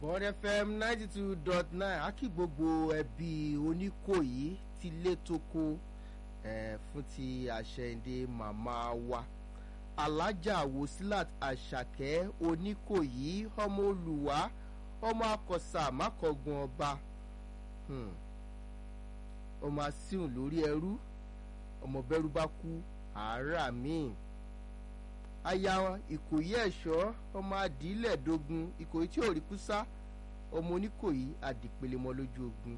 bond fm ninety two dot nine á kí gbogbo ẹbí oníkòyí ti lé toko eh, fún ti àṣẹyìndé màmá wa alájà wòsílàt àṣàkẹ́ oníkòyí ọmọ olùwà ọmọ akọ̀sà mákọ̀gùn ọba hmm. ọmọ asíhùn lórí ẹrú ọmọ bẹ́rù bá kú àárà míì aya ìkòyí ẹ̀ṣọ́ ọmọ adìílẹ̀dógún ìkòyí tí ò rí kúsá ọmọ oníkòyí adìpelemọ lójú ogun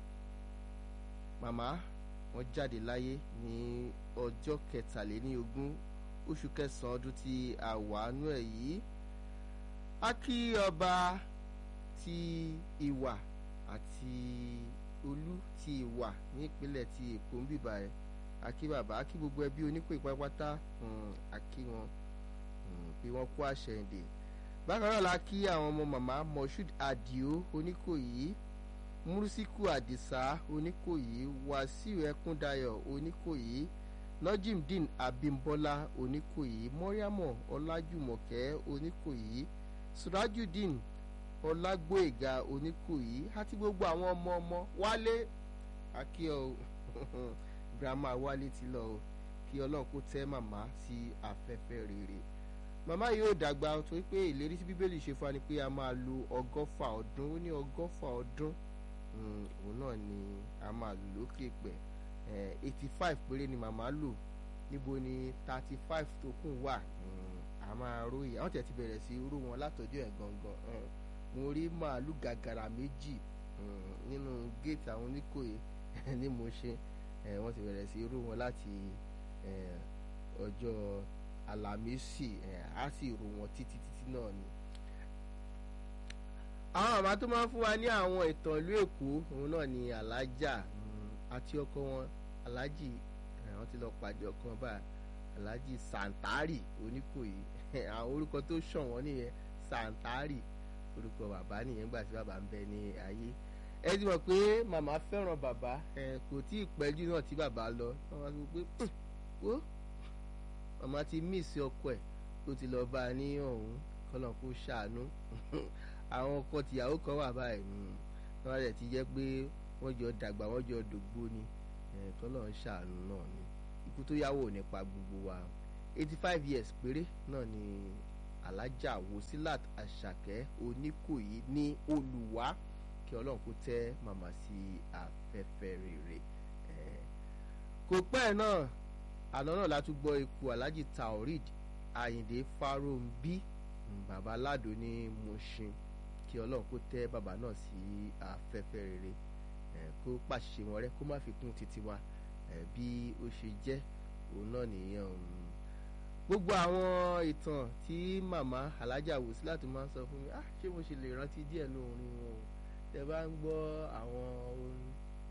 màmá wọn jáde láyé ní ọjọ́ kẹtàléníogún oṣù kẹsàn-án ọdún tí a wà nú ẹ̀ yìí a kí ọba ti ìwà àti olú ti ìwà ní ìpínlẹ̀ ti èkó ń bìbà ẹ̀ a kí bàbá a kí gbogbo ẹbí oníkòyí pátápátá a kí wọn bí wọ́n kó àṣẹyìndè bákan náà la kí àwọn ọmọ màmá moshood adio oníkòyí múrísíkù àdìsá oníkòyí wàsíù ẹkúndayọ̀ oníkòyí nojimdeen abimbola oníkòyí mọ́ríàmọ̀ ọlájùmọ̀kẹ́ oníkòyí surajudeen ọlágbóèga oníkòyí àti gbogbo àwọn ọmọ ọmọ wálé akíọ grandma wálé ti lọ o kí ọlọ́run kó tẹ́ màmá sí afẹ́fẹ́ rere màmá yìí ò dàgbà torí pé ìlérí tí bíbélì ṣe fún wa ni pé a máa lo ọgọ́fà ọdún ó ní ọgọ́fà ọdún òun náà ni a máa lò lókè pẹ̀ eighty five péré ni màmá lò níbo ni thirty five tó kù wà a máa róye àwọn tẹ̀ ti bẹ̀rẹ̀ sí ró wọn látọjọ́ ẹ̀ gangan mo rí màálù gàgàrà méjì nínú géètì àwọn oníkòyè ní mo ṣe wọ́n ti bẹ̀rẹ̀ sí ró wọn láti ọjọ́ alamisi á sì rò wọn títí títí náà ni. àwọn màmá tó máa ń fún wa ní àwọn ìtàn ìlú èkó òun náà ni alájà àti ọkọ wọn alájì wọn ti lọ pàdé ọkàn bá alájì santari oníkòyí àwọn orúkọ tó ṣàn wọn nìyẹn santari orúkọ bàbá nìyẹn gbà tí bàbá ń bẹ ní ayé ẹ ti mọ̀ pé màmá fẹ́ràn bàbá kò tí ì pẹ́jù náà tí bàbá lọ wọ́n wá sọ pé ó màmá ti míìsì ọkọ ẹ̀ tó ti lọ bá a ní ọ̀hún kọ́nà kó ṣàánú àwọn ọkọ tìyàwó kan wà báyìí wọ́n rẹ̀ ti jẹ́ pé wọ́n jọ dàgbà wọ́n jọ dògbó ni kọ́nà ń ṣàánú náà ni ikú tó yáwó nípa gbogbo wa eighty five years péré náà ni alájà wòsílàt àṣàkẹ́ oníkòyí ní olùwà kí ọlọ́run kó tẹ́ màmá sí afẹ́fẹ́ rere kò pẹ́ náà àná náà látún gbọ́ ikú alhaji taorid ayinde farombi bàbá aládùn ní mushin kí ọlọ́run kó tẹ́ bàbá náà sí afẹ́fẹ́ rere kó pàṣẹ wọn rẹ kó má fi kún títí wa bí ó ṣe jẹ́ òun náà nìyẹn gbogbo àwọn ìtàn tí màmá alájà wòsílà tó máa ń sọ fún mi ah ṣé mo ṣe lè rántí díẹ̀ ní orin wọn o tẹ bá ń gbọ́ àwọn orin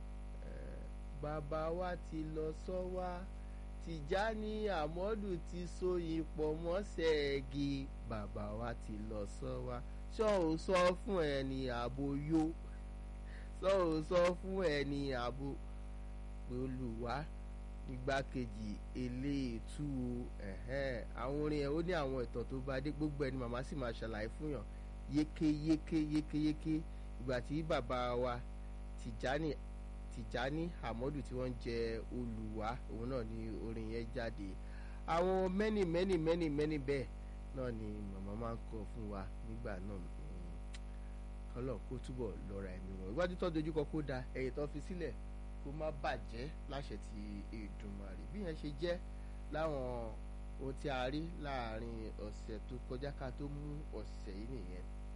bàbá wa ti lọ sọ wá tìjání àmọ́dù ti sóyin pọ̀ mọ́sẹ̀ẹ́gì bàbá wa ti lọ sọ wá sọ ò sọ fún ẹni ààbò yó sọ ò sọ fún ẹni ààbò olùwà igbákejì eléètú àwọn orin ẹ̀ ó ní àwọn ìtàn tó bá dé gbogbo ẹni màmá sì máa ṣàlàyé fún yàn yékéyéké yékéyéké ìgbà tí bàbá wa tìjání tìjání àmọ́dù tí wọ́n jẹ olùwà òun náà ni orin yẹn jáde àwọn mẹ́nì mẹ́nì mẹ́nì mẹ́nì bẹ́ẹ̀ náà ni màmá máa ń kọ fún wa nígbà náà kọ́lọ̀ kó túbọ̀ lọ́ra ẹ̀mí wọn iwájú tó dojúkọ kó da ẹ̀yìn tó fi sílẹ̀ kó má bàjẹ́ láṣẹ ti Èdùmàrè bí yẹn ṣe jẹ́ láwọn ohun tí a rí láàrin ọ̀sẹ̀ tó kọjá ká tó mú ọ̀sẹ̀ yìí nìyẹn